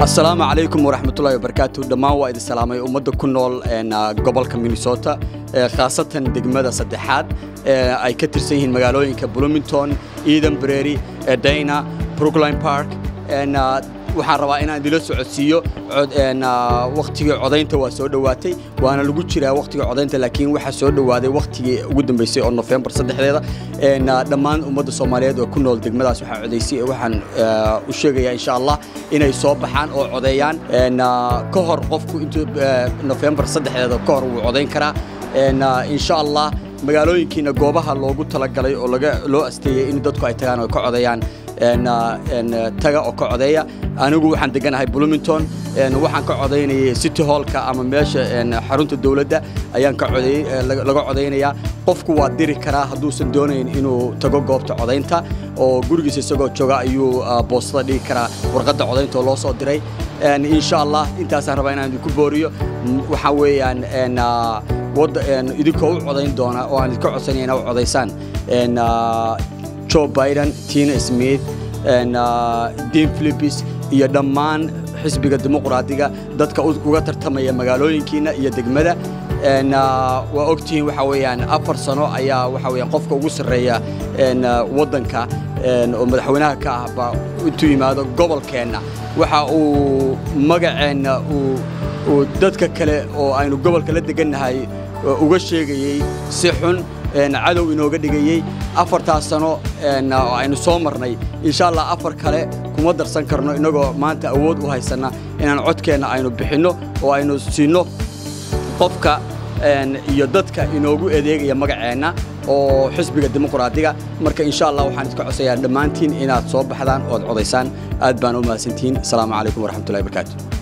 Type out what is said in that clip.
asalaamu calaykum waraxmatullahi wabarakaatu dhammaan waa idin salaamay ummadda ku nool gobolka minnesota khaasatan degmada saddexaad ay ka tirsan yihiin magaalooyinka bloomington eden brary dayna brookline park waxaan rabaa inaan idila socodsiiyo wakhtigii codaynta waa soo dhowaatay waana lagu jiraa wakhtiga codaynta laakiin waxaa soo dhowaaday wakhtigii ugu dambeysay oo nofembar saddexdeeda dhammaan ummadda soomaaliyeed oo ku nool degmadaas waxaa codaysay waxaan u sheegayaa insha allah inay soo baxaan oo codeeyaan ka hor qofku intuu nofembar saddexdeeda ka hor wuu codayn karaa insha allah magaalooyinkiina goobaha loogu talagalay oo loo asteeyey in dadku ay tagaan oo ka codeeyaan taga oo ka codeeya anigu waxaan deganahay bloomington waxaan ka codaynayay city hallka ama meesha xarunta dowladda ayaan ka laga codaynayaa qofku waa diri karaa hadduusan doonayn inuu tago goobta codaynta oo gurigiisa isagoo jooga ayuu boostada dhigi karaa warqadda codaynta oo loo soo diray insha allah intaasaan rabaa inaan idinku booriyo waxaa weeyaan idinkoo u codayn doona oo aan idinka codsanaya inaa u codaysaan joe biden tina smith dean philipis iyo dhammaan xisbiga dimuqraadiga dadka uga tartamaya magaalooyinkiina iyo degmada waa ogtihiin waxaa weeyaan afar sano ayaa waxaa weeyaan qofka ugu sarreeya waddanka oo madaxweynaha ka ah baa intuu yimaado gobolkeenna waxa uu magaceenna uu dadka kale oo aynu gobolka la degannahay uga sheegayey si xun cadow inooga dhigayey afartaas sano oo aynu soo marnay insha allah afar kale kuma darsan karno innagoo maanta awood u haysanna inaan codkeenna aynu bixinno oo aynu siinno qofka iyo dadka inoogu adeegaya magaceenna oo xisbiga dimuqraadiga marka insha allah waxaan iska codsayaa dhammaantiin inaad soo baxdaan ood codaysaan aad baan u mahadsantihiin asalaamu calaykum waraxmatullahi barakaatu